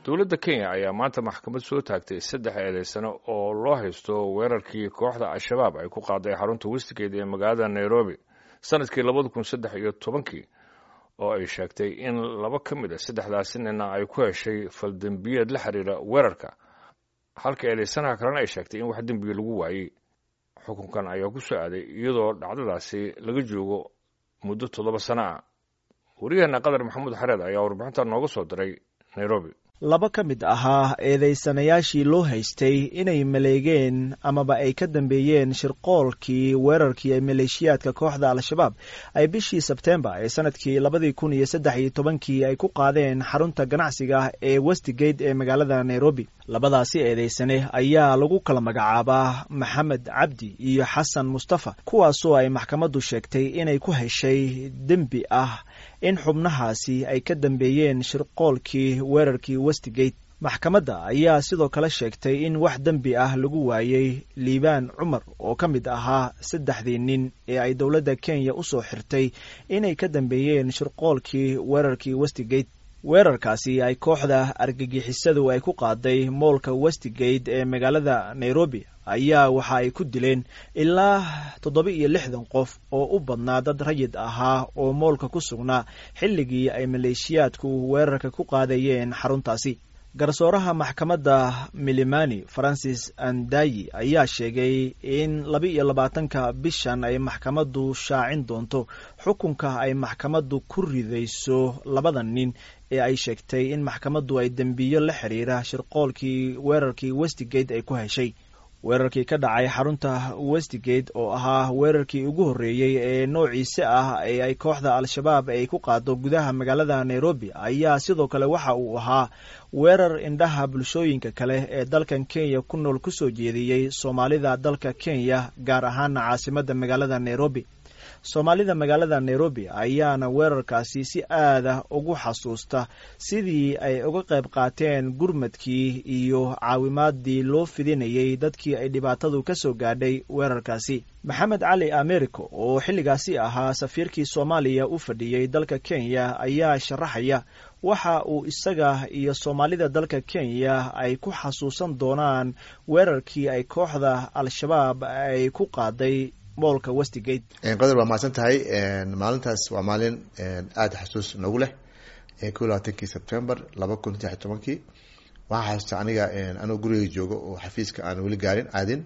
dowladda kenya ayaa maanta maxkamad soo taagtay saddex eedeysano oo loo haysto weerarkii kooxda al-shabaab ay ku qaaday xarunta westigeeda ee magaalada nairobi sanadkii labada kun saddex iyo tobankii oo ay sheegtay in laba ka mid a saddexdaasi nina ay ku heshay faldembiyeed la xiriira weerarka halka eedeysanaha kalena ay sheegtay in wax dembiga lagu waayey xukunkan ayaa ku soo aaday iyadoo dhacdadaasi laga joogo muddo toddoba sano ah wariyaheenna qadar maxamuud xareed ayaa warbixinta nooga soo diray nairobi laba ka mid ahaa eedeysanayaashii loo haystay inay maleegeen amaba ay ka dambeeyeen shirqoolkii weerarkii ee maleeshiyaadka kooxda al-shabaab ay bishii sebtembar ee sanadkii labadii kun iyo saddex iyo tobankii ay ku qaadeen xarunta ganacsiga ee westigate ee magaalada nairobi labadaasi eedeysane ayaa lagu kala magacaabaa maxamed cabdi iyo xasan mustafa kuwaasoo ay maxkamaddu sheegtay inay ku heshay dembi ah in xubnahaasi ay ka dambeeyeen shirqoolkii weerarkii westigate maxkamadda ayaa sidoo kale sheegtay in wax dembi ah lagu waayey liibaan cumar oo ka mid ahaa saddexdii nin ee ay dowladda kenya u soo xirtay inay ka dambeeyeen shirqoolkii weerarkii westigate weerarkaasi ay kooxda argagixisadu ay ku qaaday moolka westigate ee magaalada nairobi ayaa waxa ay ku dileen ilaa toddoba iyo lixdan qof oo u badnaa dad rayid ahaa oo moolka ku sugnaa xilligii ay maleeshiyaadku weerarka ku qaadayeen xaruntaasi garsooraha maxkamadda milimani francis andayi ayaa sheegay in laba iyo labaatanka bishan ay maxkamaddu shaacin doonto xukunka ay maxkamaddu ku ridayso labada nin ee ay sheegtay in maxkamaddu ay dembiyo la xiriira shirqoolkii weerarkii westigate ay ku heshay weerarkii ka dhacay xarunta westigate oo ahaa weerarkii ugu horreeyey ee noociise ah ee ay kooxda al-shabaab ay ku qaado gudaha magaalada nairobi ayaa sidoo kale waxa uu ahaa weerar indhaha bulshooyinka kale ee dalkan kenya ku nool kusoo jeediyey soomaalida dalka kenya gaar ahaana caasimadda magaalada nairobi soomaalida magaalada nairobi ayaana weerarkaasi si aada ugu xasuusta sidii ay uga qayb qaateen gurmadkii iyo caawimaadii loo fidinayay dadkii ay dhibaatadu ka soo gaadhay weerarkaasi maxamed cali americo oo xilligaasi ahaa safiirkii soomaaliya u fadhiyey dalka kenya ayaa sharaxaya waxa uu isaga iyo soomaalida dalka kenya ay ku xasuusan doonaan weerarkii ay kooxda al-shabaab ay ku qaaday moolka westigate qadar waa mahadsan tahay maalintaas waa maalin aada xasuus nagu leh ko labaatankii sebtember laba kun saddex iyo tobankii waxaa xasuusta aniga anoo guriga joogo oo xafiiska aan weli gaarin aadin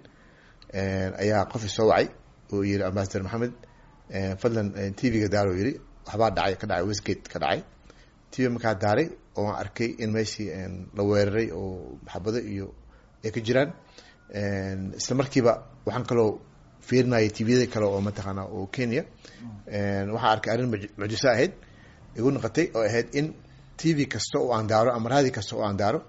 ayaa qof isoo wacay oo yiri ambasador maxamed fadlan t v-ga daaro yiri waxbaa dhacay ka dhacay westgate ka dhacay t v markaa daaray oo aan arkay in meeshii la weeraray oo maxabado iyo ay ka jiraan isla markiiba waxaan kaloo fiirinaya tviyada kale oo mataqaana oo kenya waxaa arkay arrin mucjiso ahayd igu noqotay oo ahayd in t v kasta oo aan daaro ama raadi kasta oo aan daaro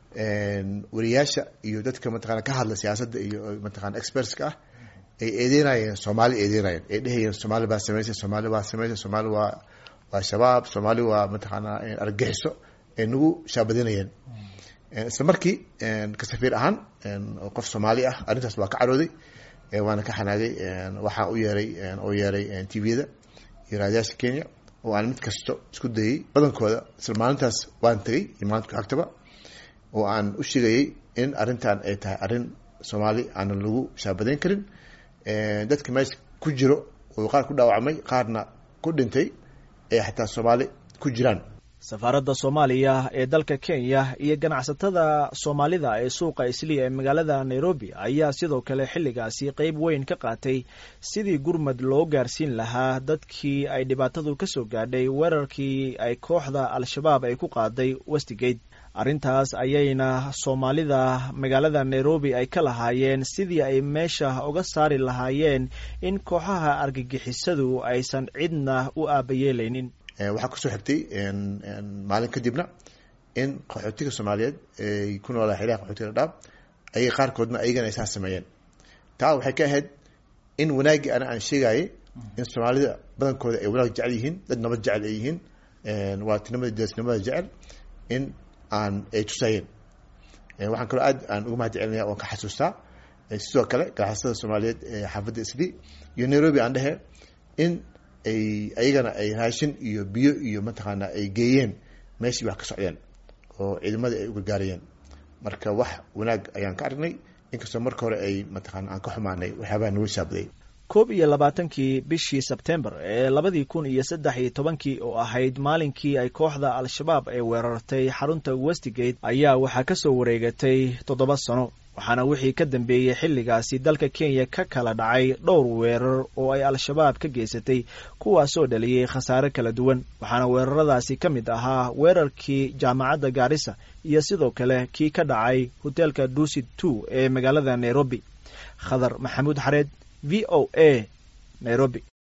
wariyaasha iyo dadka mataqana ka hadla siyaasadda iyo mataqana expertska ah ay eedeynayeen soomaali eedeynayeen ay dhehayeen soomaali baa sameysay soomaali baa sameysay soomaali waa waa shabaab soomaali waa mataqaana argagixiso ay nagu shaabadinayeen isla markii ka safiir ahaan qof soomaali ah arrintaas waa ka carooday waana ka xanaagay waxaa u yeeray oo yeeray tviyada iyo raadiyaasha kenya oo aan mid kasto isku dayay badankooda isla maalintaas waan tegay iyo maalinta ku xigtaba oo aan u sheegayay in arrintan ay tahay arrin soomaali aanan lagu shaabadayn karin dadka meesha ku jiro oo qaar ku dhaawacmay qaarna ku dhintay ee xataa soomaali ku jiraan safaaradda soomaaliya ee dalka kenya iyo ganacsatada soomaalida ee suuqa isliya ee magaalada nairobi ayaa sidoo kale xilligaasi qeyb weyn ka qaatay sidii gurmad loo gaarsiin lahaa dadkii ay dhibaatadu ka soo gaadhay weerarkii ay kooxda al-shabaab ay ku qaaday westigate arrintaas ayayna soomaalida magaalada nairobi ay ka lahaayeen sidii ay meesha uga saari lahaayeen in kooxaha argagixisadu aysan cidna u aabayeelaynin waxaa kusoo xigtay maalin kadibna in qaxootiga soomaaliyeed ay ku noolaa xiliha qaxootiga dhadhaab ayay qaarkoodna ayagana ay saa sameeyeen taa waxay ka ahayd in wanaaggii ana aan sheegayay in soomaalida badankooda ay wanaag jecel yihiin dad nabad jecel ay yihiin waatinimada deesnimada jecel in aan ay tusayeen waxaan kaloo aad aan uga mahad celinaya oan ka xasuustaa sidoo kale ganacsatada soomaaliyeed ee xaafadda isli iyo nairobi aan dhehe in ay ayagana ay raashin iyo biyo iyo mataqaana ay geeyeen meeshii wax ka socdeen oo ciidamadii ay u gargaarayeen marka wax wanaag ayaan ka aragnay inkastoo marka hore ay mataqaana aan ka xumaanay waxyaabaha nagu shaabaday koob iyo labaatankii bishii sebtembar ee labadii kun iyo saddex iyo tobankii oo ahayd maalinkii ay kooxda al-shabaab ay weerartay xarunta westigate ayaa waxaa ka soo wareegatay toddoba sano waxaana wixii ka dambeeyey xilligaasi dalka kenya ka kala dhacay dhowr weerar oo ay al-shabaab ka geysatay kuwaasoo dhaliyey khasaare kala duwan waxaana weeraradaasi ka mid ahaa weerarkii jaamacadda gaarisa iyo sidoo kale kii ka dhacay hoteelka duusit two ee magaalada nairobi khadar maxamuud xareed v o a nairobi